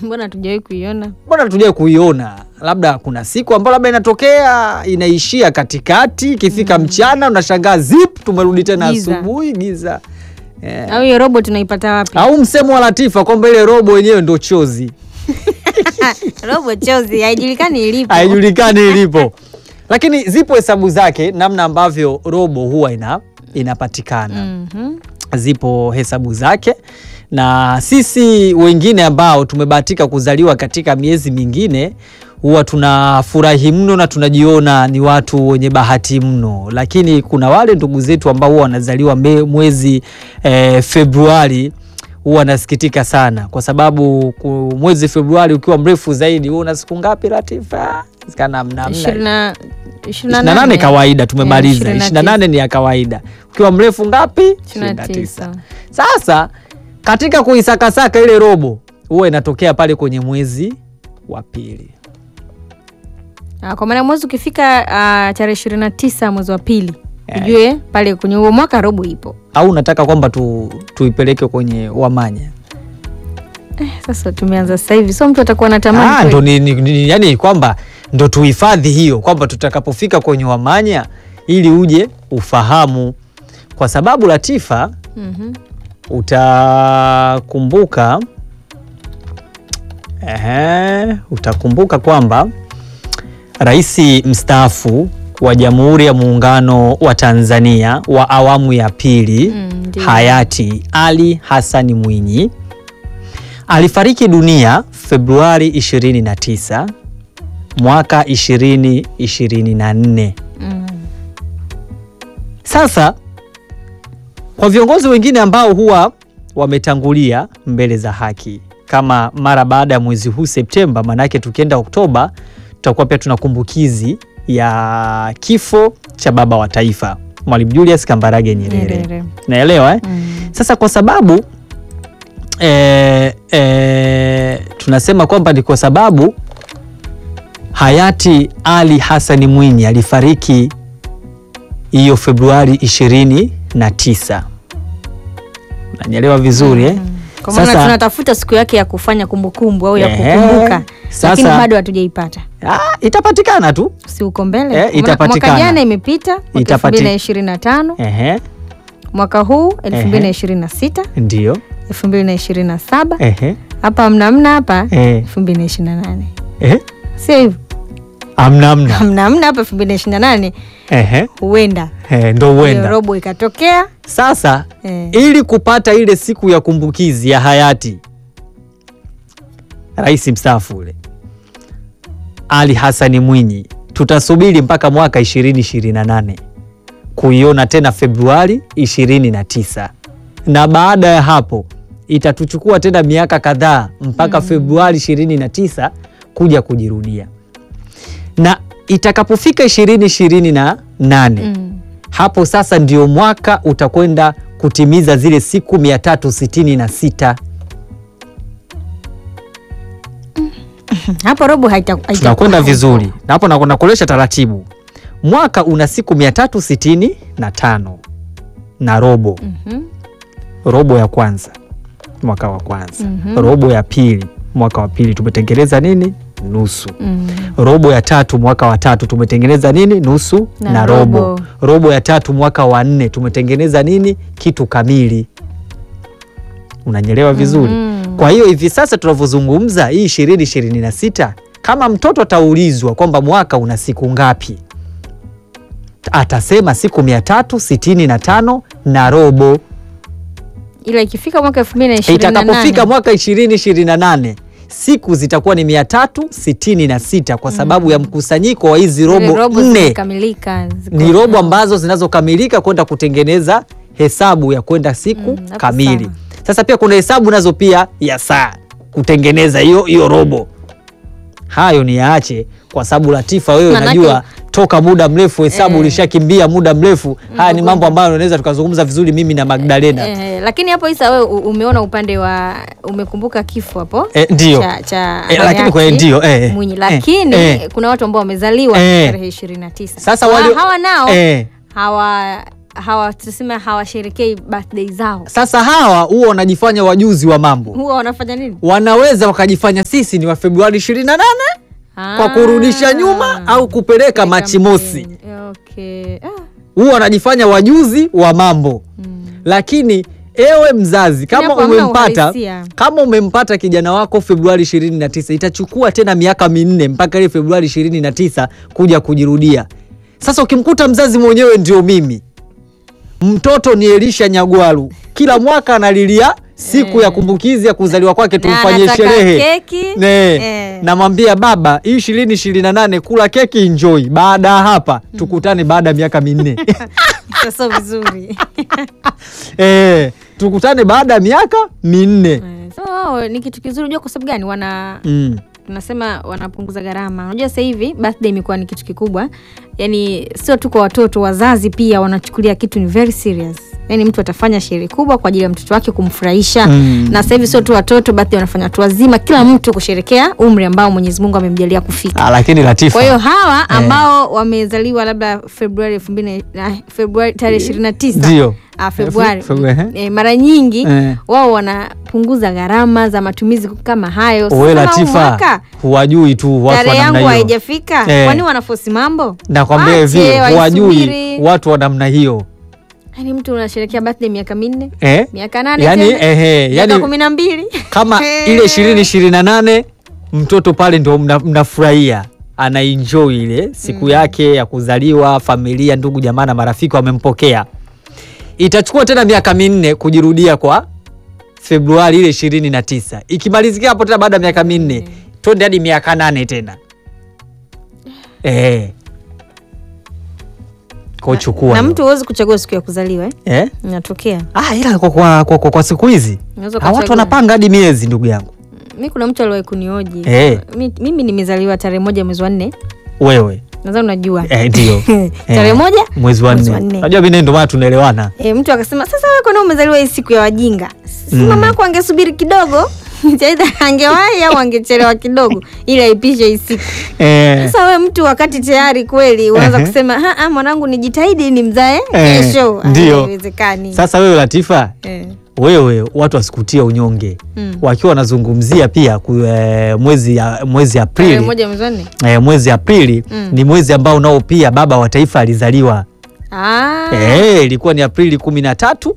Mbona hatujawahi kuiona? mbona tujai kuiona? Labda kuna siku ambayo labda inatokea inaishia katikati, ikifika mchana unashangaa zip, tumerudi tena Giza. asubuhi giza. Eh. Au hiyo robo tunaipata wapi? Au msemo wa Latifa kwamba ile robo wenyewe ndo chozi, robo chozi haijulikani ilipo. haijulikani ilipo, lakini zipo hesabu zake namna ambavyo robo huwa ina inapatikana. Mhm. zipo hesabu zake na sisi wengine ambao tumebahatika kuzaliwa katika miezi mingine huwa tunafurahi mno na tunajiona ni watu wenye bahati mno, lakini kuna wale ndugu zetu ambao huwa wanazaliwa me- mwezi eh, Februari huwa wanasikitika sana kwa sababu ku- mwezi Februari ukiwa mrefu zaidi huwa una siku ngapi Latifa? Sikana mna- mna- Ishirini na- ishirini na 28 nane. kawaida tumemaliza. Eh, 28 ni ya kawaida. Ukiwa mrefu ngapi? 29. Sasa katika kuisakasaka ile robo huwa inatokea pale kwenye mwezi wa pili. Ah, Kwa maana mwezi ukifika ah, tarehe ishirini na tisa mwezi wa pili Eh. ujue pale kwenye huo mwaka robo ipo. Au unataka kwamba tu, tuipeleke kwenye wamanya? Sasa tumeanza sasa hivi, so mtu atakuwa na tamani Ah, kweli. ndo ni, ni, ni, yani kwamba ndo tuhifadhi hiyo kwamba tutakapofika kwenye wamanya ili uje ufahamu, kwa sababu Latifa Mhm. utakumbuka ehe, utakumbuka kwamba rais mstaafu wa Jamhuri ya Muungano wa Tanzania wa awamu ya pili Mm, ndiyo. hayati Ali Hassani Mwinyi alifariki dunia Februari 29 mwaka 2024. Mm. Sasa kwa viongozi wengine ambao huwa wametangulia mbele za haki kama mara baada ya mwezi huu Septemba, maanake tukienda Oktoba tutakuwa pia tuna kumbukizi ya kifo cha baba wa taifa Mwalimu Julius Kambarage Nyerere. Nyerere. Naelewa eh? Mm. Sasa kwa sababu eh, eh, tunasema kwamba ni kwa sababu hayati Ali Hassani Mwinyi alifariki hiyo Februari 29. Unanielewa vizuri eh? Kwa maana Sasa- tunatafuta siku yake ya kufanya kumbukumbu au ya Ehe. kukumbuka, Sasa- lakini bado hatujaipata. Ah, itapatikana tu. Si uko mbele? Eh, Mwaka- itapatikana. Mwaka jana imepita mwaka Itapati- 2025, Ehe, mwaka huu 2026, ndio. 2027, Ehe, hapa mna mna hapa eh, 2028. eh, Sio hivyo? amna amna. Mna mna hapa 2028 Ehe, huenda eh, ndo hiyo huenda robo ikatokea. sasa Eh. ili kupata ile siku ya kumbukizi ya hayati rais mstaafu ule Ali Hassani Mwinyi, tutasubiri mpaka mwaka 2028 kuiona tena Februari 29, na baada ya hapo itatuchukua tena miaka kadhaa mpaka Februari 29 kuja kujirudia, na itakapofika 2028 Mm. hapo sasa ndio mwaka utakwenda kutimiza zile siku 366. Hapo robo haita haita- Tunakwenda vizuri na hapo nakwenda kuolesha taratibu. Mwaka una siku 365 na robo, Mhm. robo ya kwanza mwaka wa kwanza, Mhm. robo ya pili mwaka wa pili tumetengeneza nini? Nusu. Mm. robo ya tatu mwaka wa tatu tumetengeneza nini? Nusu na, Na robo. robo. robo. ya tatu mwaka wa nne tumetengeneza nini? Kitu kamili. Unanyelewa vizuri? Mhm. Kwa hiyo hivi sasa tunavyozungumza hii ishirini ishirini na sita, kama mtoto ataulizwa kwamba mwaka una siku ngapi, atasema siku mia tatu sitini na tano na robo. Ila ikifika mwaka 2028 Itakapofika mwaka ishirini ishirini na nane siku zitakuwa ni mia tatu sitini na sita kwa sababu ya mkusanyiko wa hizi zile robo robo nne zimekamilika, ziko- ni robo ambazo zinazokamilika kwenda kutengeneza hesabu ya kwenda siku Mm, hapo kamili. sawa. Sasa pia kuna hesabu nazo pia ya saa kutengeneza hiyo hiyo robo. Hayo ni yaache kwa sababu Latifa, wewe Manake- unajua toka muda mrefu hesabu Eh. ulishakimbia muda mrefu. Haya ni mambo ambayo unaweza tukazungumza vizuri mimi na Magdalena. Eh, lakini hapo Isa wewe u- umeona upande wa umekumbuka kifo hapo Eh, ndio. cha, cha Eh, lakini hayati kwa ndio, eh, eh, Mwinyi eh, lakini eh. kuna watu ambao wamezaliwa Eh. tarehe 29. Sasa Hawa- wale hawa nao eh, hawa hawa tuseme hawasherekei birthday zao Sasa hawa huwa wanajifanya wajuzi wa mambo, huwa wanafanya nini wanaweza wakajifanya sisi ni wa Februari 28 kwa Ah. kurudisha nyuma au kupeleka Weka Machi mosi. mbele. okay. ah. Huwa wanajifanya wajuzi wa mambo mm. lakini ewe mzazi kama hapo hamna umempata uhalisia. kama umempata kijana wako Februari 29 itachukua tena miaka minne mpaka ile Februari 29 kuja kujirudia. Sasa ukimkuta mzazi mwenyewe ndio mimi, mtoto ni Elisha Nyagwalu, kila mwaka analilia siku ya kumbukizi ya kuzaliwa kwake, Na tumfanyie anataka sherehe keki. ne Eh. namwambia baba, hii ishirini ishirini na nane kula keki enjoy, baada ya hapa tukutane baada ya miaka minne sio vizuri eh, tukutane baada ya miaka minne Eh, so wao ni kitu kizuri unajua kwa sababu gani wana mm. tunasema wanapunguza gharama unajua sasa hivi birthday imekuwa ni kitu kikubwa yani sio tu kwa watoto wazazi pia wanachukulia kitu ni very serious yani mtu atafanya sherehe kubwa kwa ajili ya mtoto wake kumfurahisha Mm. na sasa hivi sio tu watoto birthday wanafanya watu wazima kila mtu kusherekea umri ambao mwenyezi mungu amemjalia kufika Ah, lakini Latifa kwa hiyo hawa ambao wamezaliwa labda februari elfu mbili na- februari tarehe ishirini na tisa Ndio. Ah, Februari Fe- Februari, eh. eh, mara nyingi Eh. wao wanapunguza gharama za matumizi kama hayo. Sasa Wewe kama huu Latifa mwaka huwajui tu watu wa tarehe yangu namna hiyo. haijafika, Eh. kwani wanafosi mambo? Nakwambia hivi Wache, huwajui waisubiri. watu wa namna hiyo Yaani mtu unasherekea birthday miaka minne eh? miaka nane yani, tena, ehe, miaka yani kumi na mbili kama ile ishirini ishirini na nane mtoto pale ndo mna- mnafurahia anaenjoy ile siku yake ya kuzaliwa, familia, ndugu, jamaa na marafiki wamempokea. Itachukua tena miaka minne kujirudia kwa Februari ile ishirini na tisa. Ikimalizikia hapo tena baada ya miaka minne twende hadi miaka nane tena eh. Kwa chukua na hiyo. mtu huwezi kuchagua siku ya kuzaliwa eh? eh? Inatokea Ah, ila kwa, kwa, kwa, kwa, kwa siku hizi Unaweza ah, watu ukachagua. wanapanga hadi miezi ndugu yangu. mi kuna mtu aliwahi kunioji Eh. mi, mimi nimezaliwa tarehe moja mwezi wa nne Wewe nadhani unajua eh, ndio tarehe Eh, moja mwezi wa mwezi wa nne. nne. Unajua mimi ndio maana tunaelewana. E, mtu akasema sasa wewe kwani umezaliwa hii siku ya wajinga si Mm. mama yako angesubiri kidogo aidha angewahi au angechelewa kidogo ili aipishe hii siku Eh, sasa wewe mtu wakati tayari kweli unaanza Ehe. kusema "Ha, ah, mwanangu nijitahidi ni mzae Eh, kesho Ah, ndio. haiwezekani sasa wewe Latifa, Eh. wewe watu wasikutia unyonge Mm. wakiwa wanazungumzia pia ku, eh, mwezi ya, mwezi Tarehe Aprili moja mwezi wa nne eh, mwezi Aprili Mm. ni mwezi ambao nao pia baba wa taifa alizaliwa Ah, eh, ilikuwa ni Aprili kumi na tatu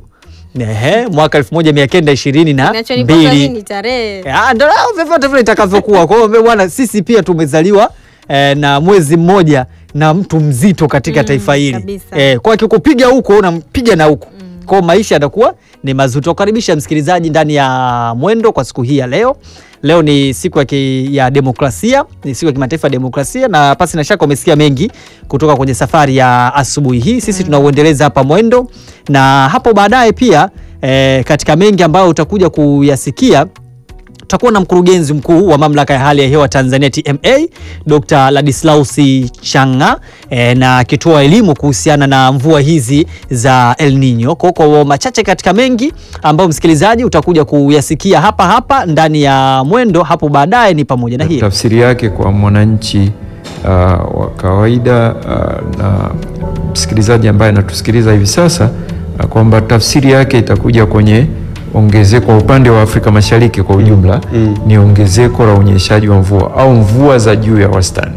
eh, mwaka elfu moja mia kenda ishirini na kinachonipata mbili nini tarehe Ah, ndo lao vyovyote vile itakavyokuwa. Kwa hiyo bwana, sisi pia tumezaliwa eh, na mwezi mmoja na mtu mzito katika Mm, taifa hili kabisa. eh, kwa akikupiga huko unampiga na huko kwa hiyo maisha yatakuwa ni mazito. Karibisha msikilizaji ndani ya Mwendo kwa siku hii ya leo. Leo ni siku ya, ki, ya demokrasia, ni siku ya kimataifa ya demokrasia, na pasi na shaka umesikia mengi kutoka kwenye safari ya asubuhi hii. Sisi tunauendeleza hapa Mwendo, na hapo baadaye pia eh, katika mengi ambayo utakuja kuyasikia tutakuwa na mkurugenzi mkuu wa mamlaka ya hali ya hewa Tanzania TMA Dr. Ladislausi Changa e, na akitoa elimu kuhusiana na mvua hizi za El Nino. Kwa kwa machache katika mengi ambayo msikilizaji utakuja kuyasikia hapa hapa ndani ya Mwendo hapo baadaye ni pamoja na hii tafsiri yake kwa mwananchi uh, wa kawaida uh, na msikilizaji ambaye anatusikiliza hivi sasa uh, kwamba tafsiri yake itakuja kwenye ongezeko kwa upande wa Afrika Mashariki kwa ujumla ni ongezeko la unyeshaji wa mvua au mvua za juu ya wastani.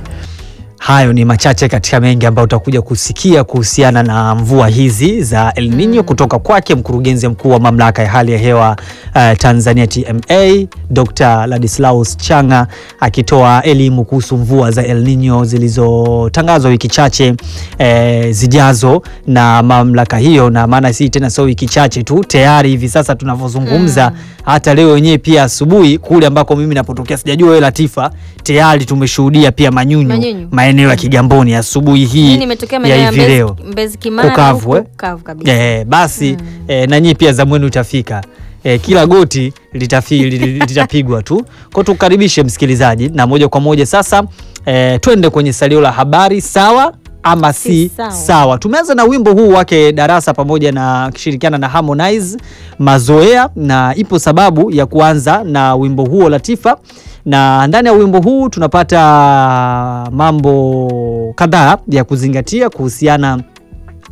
Hayo ni machache katika mengi ambayo utakuja kusikia kuhusiana na mvua hizi za El Nino kutoka kwake mkurugenzi mkuu wa mamlaka ya hali ya hewa uh, Tanzania TMA Dr. Ladislaus Changa akitoa elimu kuhusu mvua za El Nino zilizotangazwa wiki chache eh, zijazo na mamlaka hiyo, na maana si tena sio wiki chache tu, tayari hivi sasa tunavyozungumza hata leo wenyewe pia asubuhi kule ambako mimi napotokea, sijajua wewe Latifa, tayari tumeshuhudia pia manyunyu, Manyunyu. maeneo ya Kigamboni asubuhi hii Mimi nimetokea maeneo ya ya hivi Mbezi, leo Mbezi Kimara Kukavu, huku eh? kukavu kabisa eh, basi eh, na nyinyi pia zamu yenu itafika eh, kila goti litafi- li- li- litapigwa tu kwa tukaribishe msikilizaji na moja kwa moja sasa eh, twende kwenye salio la habari sawa ama si, Si sawa. sawa. Tumeanza na wimbo huu wake Darasa pamoja na akishirikiana na Harmonize Mazoea, na ipo sababu ya kuanza na wimbo huo Latifa, na ndani ya wimbo huu tunapata mambo kadhaa ya kuzingatia kuhusiana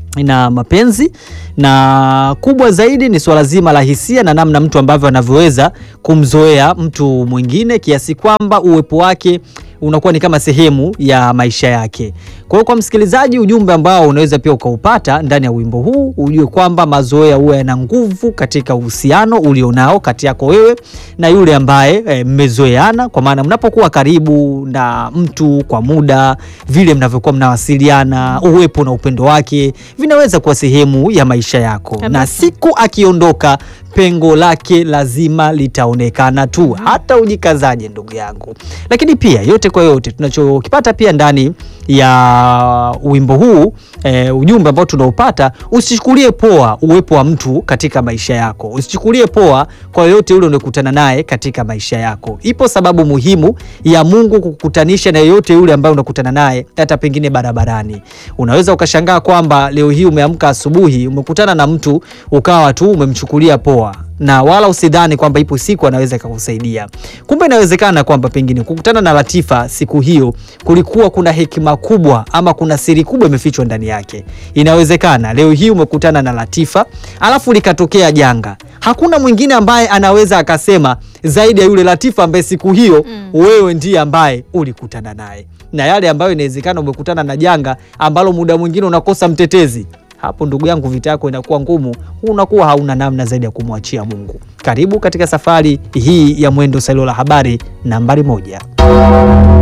na mapenzi na kubwa zaidi ni swala zima la hisia na namna mtu ambavyo anavyoweza kumzoea mtu mwingine kiasi kwamba uwepo wake unakuwa ni kama sehemu ya maisha yake. Kwa hiyo kwa msikilizaji, ujumbe ambao unaweza pia ukaupata ndani ya wimbo huu, ujue kwamba mazoea huwa yana nguvu katika uhusiano ulionao kati yako wewe na yule ambaye e, mmezoeana, kwa maana mnapokuwa karibu na mtu kwa muda, vile mnavyokuwa mnawasiliana, uwepo na upendo wake vinaweza kuwa sehemu ya maisha yako, Kabisa. na siku akiondoka pengo lake lazima litaonekana tu, hata ujikazaje ndugu yangu. Lakini pia yote kwa yote tunachokipata pia ndani ya wimbo huu e, ujumbe ambao tunaupata, usichukulie poa uwepo wa mtu katika maisha yako, usichukulie poa kwa yoyote yule unayokutana naye katika maisha yako. Ipo sababu muhimu ya Mungu kukutanisha na yeyote yule ambaye unakutana naye, hata pengine barabarani. Unaweza ukashangaa kwamba leo hii umeamka asubuhi, umekutana na mtu ukawa tu umemchukulia poa na wala usidhani kwamba ipo siku anaweza ikakusaidia. Kumbe inawezekana kwamba pengine kukutana na Latifa siku hiyo kulikuwa kuna hekima kubwa ama kuna siri kubwa imefichwa ndani yake. Inawezekana leo hii umekutana na Latifa alafu likatokea janga, hakuna mwingine ambaye anaweza akasema zaidi ya yule Latifa ambaye siku hiyo wewe ndiye ambaye ulikutana naye, na yale ambayo inawezekana umekutana na janga ambalo muda mwingine unakosa mtetezi hapo ndugu yangu, vita yako inakuwa ngumu, unakuwa hauna namna zaidi ya kumwachia Mungu. Karibu katika safari hii ya Mwendo Salio la Habari nambari moja.